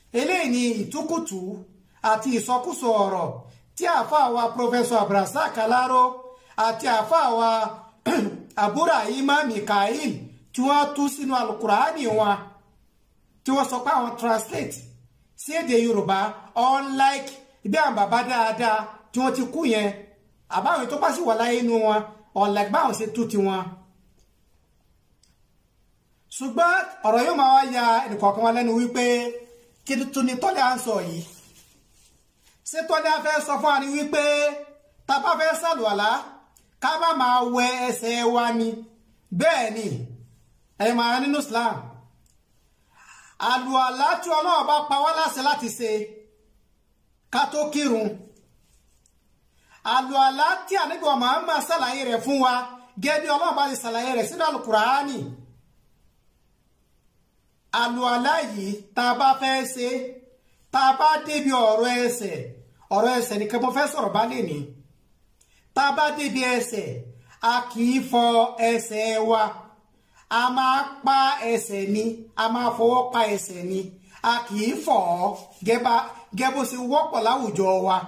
eléyìí ni ìtúkùtù àti ìsọkúsọ ọ̀rọ̀ tí àáfàá wa Professor Abdulrasaq Alaro àti àáfàá wa Aburahima Mikael tí wọ́n tú sínú alukurani wọn tí wọ́n sọ pé àwọn translate sí èdè Yorùbá unlike bí àwọn bàbá dáadáa tí wọ́n ti kú yẹn àbáwọn tó bá sì wà láyé inú wọn unlike báwọn ṣe tú tiwọn ṣùgbọ́n ọ̀rọ̀ yóò máa wá ya ẹnìkọ̀ọ̀kan wa lẹ́nu wípé kí tún ni tọ́lẹ̀ à ń sọ yìí ṣé tọ́lẹ̀ à fẹ́ sọ fún wa ni wípé tá a bá fẹ́ sàlùwàlá ká bá máa wẹ ẹsẹ̀ wa ni bẹ́ẹ̀ ni ẹ̀ máa nínú Islam àlùwàlá tí Ọlọ́run bá pa wá láṣẹ láti ṣe ká tó kírun àlùwàlá tí ànábì wa Muhammad ṣàlàyé rẹ̀ fún wa gẹ́gẹ́ bí Ọlọ́run bá ti ṣàlàyé rẹ̀ sínú àlùkùránì àlùwàlá yìí tá a bá fẹ́ ṣe tá a bá débi ọ̀rọ̀ ẹsẹ̀ ọ̀rọ̀ ẹsẹ̀ nìkan mo fẹ́ sọ̀rọ̀ bá lè ní tá a bá débi ẹsẹ̀ a kì í fọ ẹsẹ̀ wa a máa pa ẹsẹ̀ ni a máa fọwọ́ pa ẹsẹ̀ ni a kì í fọ̀ ọ́ gẹ́gẹ́ bó ṣe wọ́pọ̀ láwùjọ wa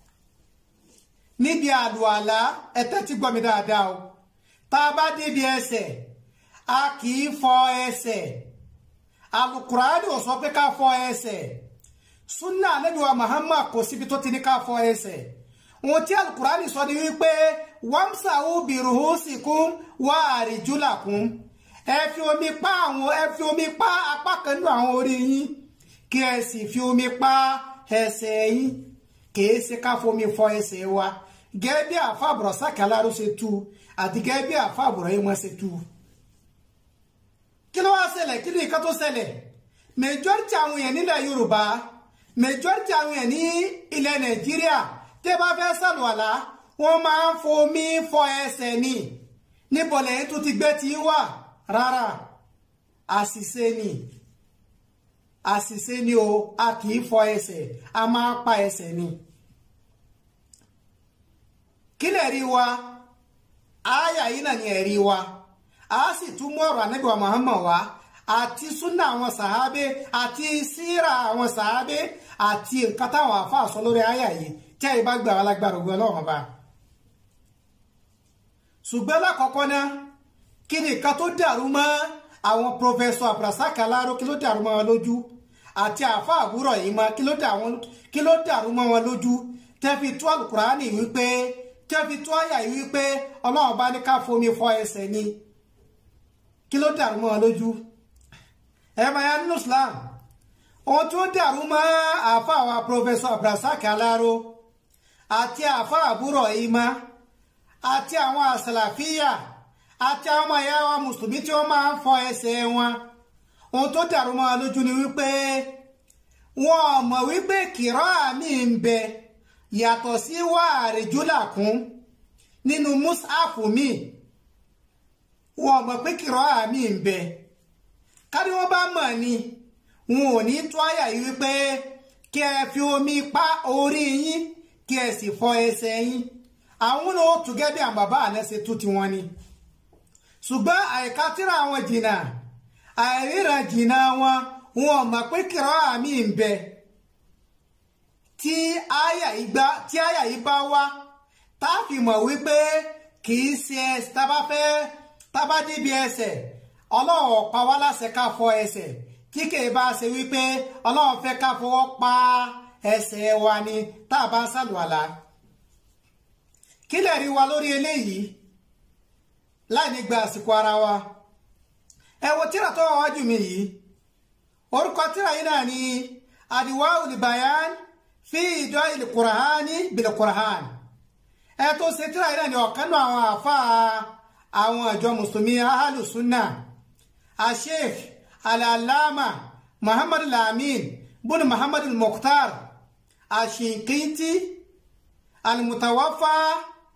níbi àlùwàlá ẹ tẹ́tí gbọ́ mi dáadáa o tá a bá débi ẹsẹ̀ a kì í fọ ẹsẹ̀ alukurani ò sọ pé ká fọ ẹsẹ̀ sunna anabi wa muhammad kò síbi tó ti ní ká fọ ẹsẹ̀ ohun tí alukurani sọ ni wípé wamsahu biruhusikum wa arjulakum ẹ fi omi pa àwọn ẹ fi omi pa apá kan nínú àwọn orí yín kí ẹ sì fi omi pa ẹsẹ̀ yín kìí ṣe ká fomi fọ ẹsẹ̀ wa gẹ́gẹ́ bí àfa Abdulrasaq Alaro ṣe tú àti gẹ́gẹ́ bí àfa Ibrahim ṣe tú kí ló wá ṣẹlẹ̀ kí ni nǹkan tó ṣẹlẹ̀ majority àwọn èèyàn nílẹ̀ yorùbá majority àwọn èèyàn ní ilẹ̀ nàìjíríà tẹ́ bá fẹ́ ṣàlùwàlá wọ́n máa ń fomi fọ ẹsẹ̀ ni níbo lẹ́yìn tó ti gbé tí wà rárá àṣìṣe ni àṣìṣe ni o a kì í fọ ẹsẹ̀ a máa pa ẹsẹ̀ ni kí lè rí wa àyà yìí náà ni ẹ̀rí wa a sì tún mú ọ̀rọ̀ ànábì wa Muhammad wá àti súnà àwọn sàábé àti síra àwọn sàábé àti nǹkan táwọn àfáà sọ lórí àyà yìí tí àyè bá gbà wá lágbára ògbó ọlọ́run ọba. ṣùgbọ́n lákọ̀ọ́kọ́ náà kí ni nǹkan tó dàrú mọ́ àwọn pòfẹ́sọ̀ Abdulrasaq Alaro kí ló dàrú mọ́ wọn lójú àti àfáà àbúrò yìí mọ́ kí ló dàrú mọ́ wọn lójú tẹ́ fi tú àlùkùránì wípé tẹ́ fi tú àyà yìí wípé ọlọ́run bá ní ká fomi fọ ẹsẹ̀ ni kí ló dàrú mọ́ ọ lójú ẹ máa yá nínú Islam ohun tó dàrú mọ́ àáfà wa Professor Abdulrasaq Alaro àti àáfà àbúrò ìmá àti àwọn àsàlàfíà àti àwọn ọmọ ìyá wa mùsùlùmí tí wọ́n máa ń fọ ẹsẹ̀ wọn ohun tó dàrú mọ́ ọ lójú ni wípé wọn ò mọ̀ wípé kìrọ́ àmì ń bẹ yàtọ̀ sí wàhálì júlàkún nínú mùsàfù míì wọn mọ̀ pé kìrọ̀ àmì ń bẹ kárí wọn bá mọ̀ ni wọn ò ní tó àyà yìí wípé kí ẹ fi omi pa orí yín kí ẹ sì fọ ẹsẹ̀ yín àwọn náà ó tún gẹ́gẹ́ bí àwọn bàbá àná ṣe tú tiwọn ni ṣùgbọ́n àìka tíra wọn jìnnà àìríran jìnnà wọn wọn mọ̀ pé kìrọ̀ àmì ń bẹ tí àyà yìí bá wá tá a fi mọ̀ wípé kì í ṣe ẹ tábà fẹ́ tábà débi ẹsẹ̀ ọlọ́run pa wá láṣẹ ká fọ ẹsẹ̀ tí kìí bá ṣe wípé ọlọ́run fẹ́ ká fọwọ́ pa ẹsẹ̀ wa ni tá a bá ń ṣàlùwàlá kí lè rí wa lórí eléyìí láì ní gba àsìkò ara wa ẹ wo tíra tó wà wájú mi yìí orúkọ tíra yìí náà ni àdìwá olùbàyàn fi ìdọ́ ìlú kùràhání bìlẹ̀ kùràhání ẹ tó ṣe tíra yìí náà ni ọ̀kan náà àwọn àfáà àwọn àjọ mùsùlùmí ahàlùsúnà asheikh alalama muhammadu lamin bunu muhammadu mukhtar ashinkiti almutawafa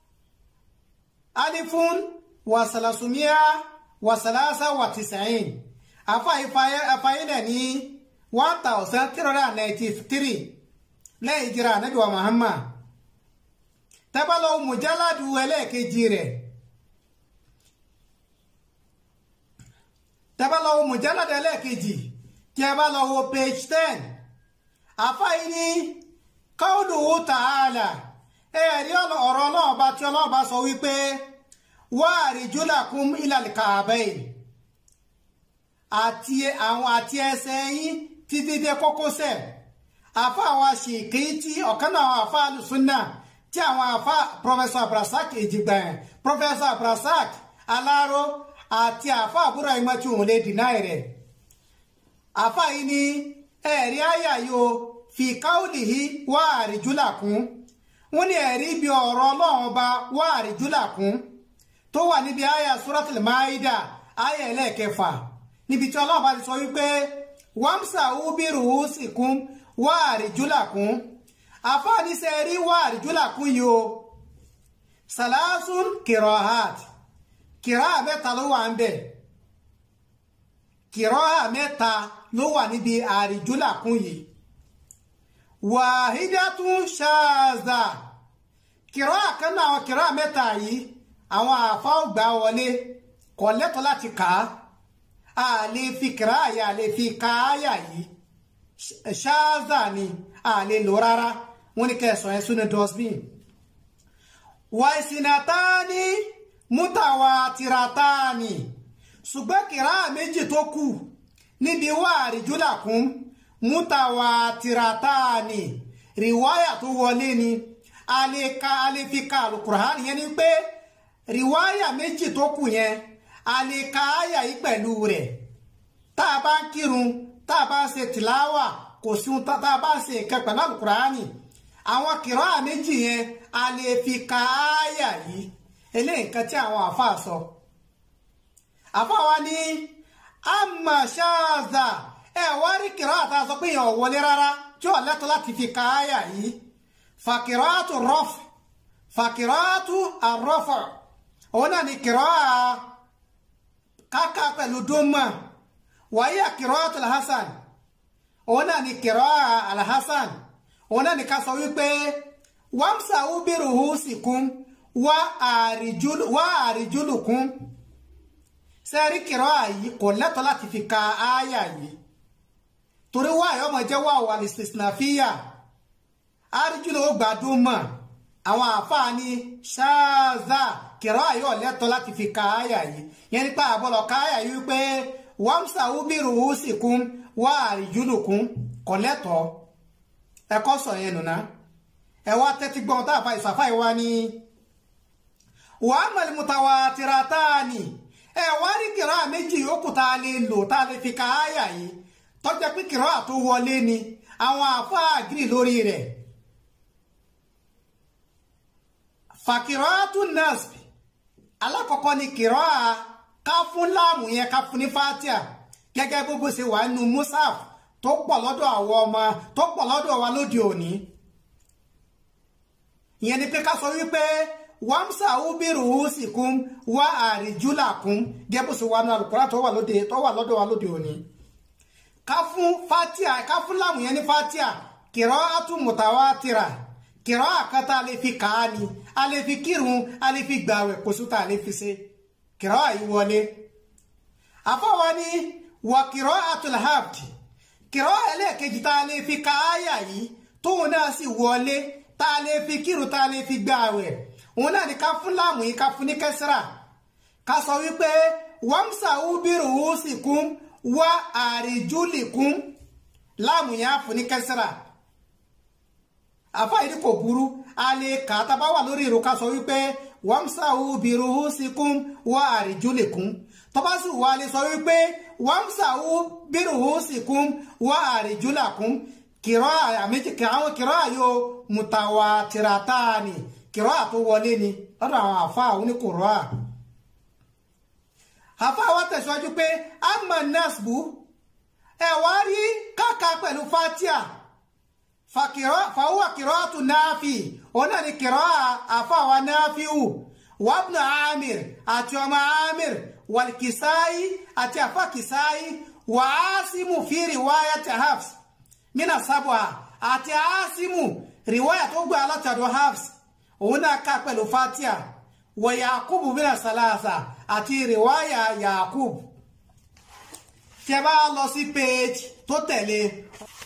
alifun wasalasumia wasalasa wa tisain afáyínà ní one thousand three hundred and ninety three lẹ́yìn ìjìrà ànábì wa muhammad tẹ́bálọ́ mùjáládù ẹlẹ́ẹ̀kejì rẹ̀ tẹ́bá lọ wo mùjálàdé ẹlẹ́ẹ̀kejì tí ẹ bá lọ wo page ten àfáyí ní qawluhu ta'ala ẹ̀rí ọ̀rọ̀ ọlọ́ọ̀bá tí ọlọ́ọ̀bá sọ wípé wa arjulakum ilal ka'bayn àti àwọn àti ẹsẹ̀ yín títí dé kókósẹ̀ àfa àwa ṣèké tí ọ̀kan náà àwọn àfa alùsùnà tí àwọn àfa professor abrasak èjìgbà yẹn professor abrasak aláró àti àfa àbúrò ìmọ̀ tí òun lè dìnnà rẹ̀ àfa yìí ní ẹ̀rí àyà yóò fi qawlihi wa arjulakum wọ́n ní ẹ̀rí ibi ọ̀rọ̀ ọlọ́run ọba wa arjulakum tó wà níbi àyà suratul maida àyà ẹlẹ́ẹ̀kẹfà níbi tí ọlọ́run bá ti sọ wípé wàmsà ubiru sikum wà àríjúlàkún àfáàní ṣe rí wà àríjúlàkún yìí o salasun kirahat kiraha mẹ́ta ló wà ń bẹ̀ kiraha mẹ́ta ló wà níbi àríjúlàkún yìí wàhídàtún ṣáàzà kiraha kan náà àwọn kiraha mẹ́ta yìí àwọn àfáà gbà wọlé kò lẹ́tọ̀ọ́ láti kà á a lè fi kìráàyà a lè fi káàyà yìí ṣáàzà ni a lè lò rárá wọ́n ní kẹsàn ẹ̀ sínú dustbin wàìsìnàtàní mútàwàtìràtàní ṣùgbọ́n kìráà méjì tó kù níbi wà àríjúlàkún mútàwàtìràtàní rìwáyà tó wọlé ni a lè ka a lè fi ka àlùkùránì yẹn ni pé rìwáyà méjì tó kù yẹn a lè ka àyà yìí pẹ̀lú rẹ̀ tá a bá ń kírun tá a bá ń ṣe tìláwà kò sí ohun tá a bá ń ṣe nǹkan pẹ̀lú àlùkùránì àwọn kìrọ́ àméjì yẹn a lè fi ka àyà yìí eléyìí nǹkan tí àwọn àáfàá sọ. àáfàá wa ní àmà ṣáàzà ẹ wá rí kìrọ́ àtà sọ pé èèyàn ò wọlé rárá tí ò lẹ́tọ̀ọ́ láti fi ka àyà yìí fàkìrọ́àtù rọ́f fàkìrọ́àtù àrọ́fọ̀ òun náà ní kìrọ́ à kaka pẹ̀lú doma wàyí àkìrọ́tù alhassan òun náà ni kìrọ́ alhassan òun náà ni ká sọ wípé wàmsà ubiru husikum wà àrìjúlùkún sẹ́rí kìrọ́ yìí kò lẹ́tọ̀ láti fi ka ááyà yìí torí wà yọ ọmọ jẹ́ wà wà ní sinafiya àrìjúlù ó gbà doma àwọn àfáà ní ṣáàzà kìrọ́ àyọ̀ lẹ́tọ̀ láti fi ka àyà yìí yẹn nípa àbọ̀lọ̀ ká àyà yìí wípé wàmsà ubiru husikum wà àrìjúlùkún kò lẹ́tọ̀ ẹ̀kọ́ sọ yẹn nùnà ẹ wá tẹ́tí gbọ́n tá a fa ìsàfà ìwá ni wàá mọ̀lẹ́ mutawatirataani ẹ wá rí kìrọ́ méjì yòókù tá a lè lò tá a lè fi ka àyà yìí tọ́jà pé kìrọ́ àtó wọlé ni àwọn àfáà gírì lórí rẹ̀ fàkìrọ́tù nasbi alákọ̀ọ́kọ́ ni kìrọ́ a ká fún láàmù yẹn ká fún ní fatia gẹ́gẹ́ bó bó ṣe wà nínú musaf tó pọ̀ lọ́dọ̀ àwọn ọmọ tó pọ̀ lọ́dọ̀ wa lóde òní ìyẹn ni pé ká sọ wípé wàmsà ubiru husikum wà àríjúlàkún gẹ́gẹ́ bó ṣe wà nínú alukura tó wà lóde tó wà lọ́dọ̀ wa lóde òní ká fún fatia ká fún láàmù yẹn ní fatia kìrọ́ àtúmùtàwátìrà kìrọ́ àkátá a lè fi kà á ni a lè fi kírun a lè fi gbàwẹ̀ kò sútà a lè fi ṣe kìrọ́ àyíwọlé àfọwọ́ ni wà kìrọ́ àtúlhábdì kìrọ́ ẹlẹ́ẹ̀kejì tá a lè fi ka áyà yìí tóun náà sì wọlé tá a lè fi kírun tá a lè fi gbàwẹ̀ òun náà ni ká fún láàmù yìí ká fún ní kẹsìrà ká sọ wípé wàmsà ubiru husikum wà àríjúlìkún láàmù yìí á fún ní kẹsìrà àfa yìí kò burú a lè kà á tábà wà lórí ìrò ká sọ wípé wàmsàwù bìrùhù síkún wà àrìjúlẹ̀kún tọ́ba sì wà lè sọ wípé wàmsàwù bìrùhù síkún wà àrìjúlẹ̀kún kìrọ́ àméjì àwọn kìrọ́ àyò mùtàwà tìrátàní kìrọ́ àtó wọlé ni lọ́dọ̀ àwọn àfa àwọn oníkùrọ́ à. àfa wa tẹ̀síwájú pé amma nasbu ẹ̀ wá rí káka pẹ̀lú fatia fàwọ́ kìrọ́tù náàfì òun náà ni kìrọ́ àfàwà náàfíù wàbnà amir àti ọmọ amir wàlkìsáyí àti àfà kìsáyí wà áásímù fi rìwáyà ti hafs mina sábà àti áásímù rìwáyà tó gbà látàdọ̀ hafs òun náà ká pẹ̀lú fatia wà yakubu mina salasa àti rìwáyà yakub tẹ bá lọ sí page tó tẹ̀lé